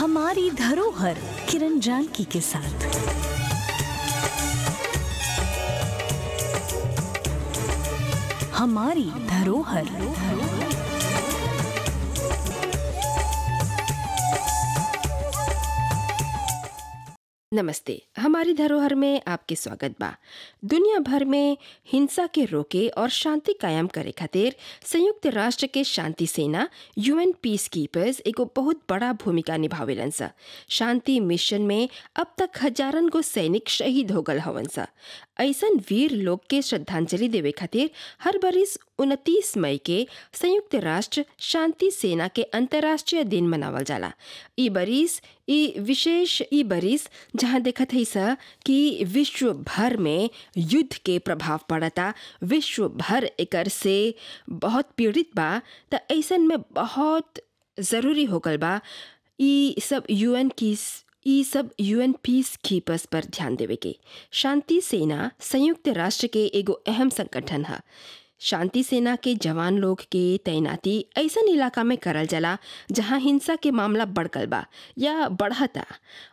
हमारी धरोहर किरण जानकी के साथ हमारी धरोहर नमस्ते हमारी धरोहर में आपके स्वागत बा दुनिया भर में हिंसा के रोके और शांति कायम करे खातिर संयुक्त राष्ट्र के शांति सेना यूएन पीस कीपर्स एगो बहुत बड़ा भूमिका निभावेलन सा शांति मिशन में अब तक हजारन गो सैनिक शहीद हो गल हवन सा ऐसन वीर लोग के श्रद्धांजलि देवे खातिर हर बरिस उनतीस मई के संयुक्त राष्ट्र शांति सेना के अंतर्राष्ट्रीय दिन मनावल जाला ई बरिस ई विशेष ई बरिस जहाँ देखत है सा कि विश्व भर में युद्ध के प्रभाव पड़ता विश्व भर एकर से बहुत पीड़ित बा त ऐसन में बहुत ज़रूरी हो गल बा ई सब यूएन की ई सब यूएन पीस कीपर्स पर ध्यान देवे के शांति सेना संयुक्त राष्ट्र के एगो अहम संगठन है शांति सेना के जवान लोग के तैनाती ऐसन इलाका में करल जाला जहाँ हिंसा के मामला बढ़कल बा या बढ़ता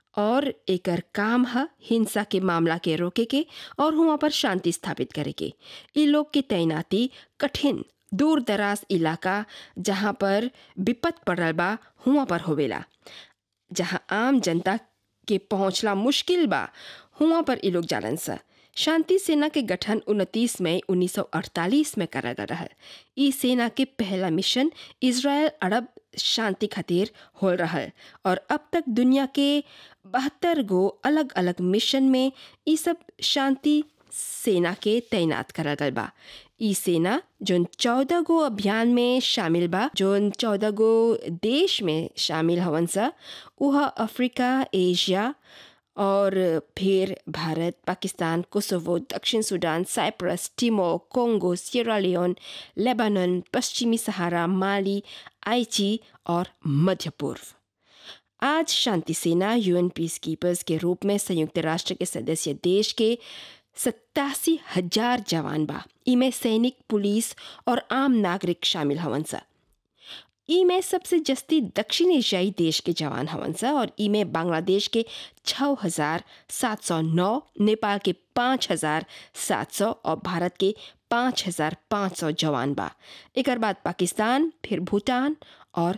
और एकर काम है हिंसा के मामला के रोके के और हुआ पर शांति स्थापित करे के ई लोग की तैनाती कठिन दूर दराज इलाका जहाँ पर विपत पड़ल बा हुआ पर होवेला जहाँ आम जनता के पहुँचला मुश्किल बा हुआ पर ई लोग जालन सा शांति सेना के गठन 29 मई 1948 में करा गया रहा ई सेना के पहला मिशन इसराइल अरब शांति खातिर हो रहा और अब तक दुनिया के बहत्तर गो अलग अलग मिशन में ई सब शांति सेना के तैनात करा गल बा ई सेना जोन चौदह गो अभियान में शामिल बा जोन चौदह गो देश में शामिल हवन सा वह अफ्रीका एशिया और फिर भारत पाकिस्तान कोसोवो दक्षिण Sudan Cyprus Timor Congo Sierra Leone Lebanon पश्चिमी सहारा माली आइची और मध्य पूर्व आज शांति सेना यूएन पीस कीपर्स के रूप में संयुक्त राष्ट्र के सदस्य देश के सत्तासी हजार जवान बा इमें सैनिक पुलिस और आम नागरिक शामिल हवन सा ई में सबसे जस्ती दक्षिण एशियाई देश के जवान हवन सा और ई में बांग्लादेश के छः हजार सात सौ नौ नेपाल के पाँच हजार सात सौ और भारत के पाँच हजार पाँच सौ जवान बा एक बाद पाकिस्तान फिर भूटान और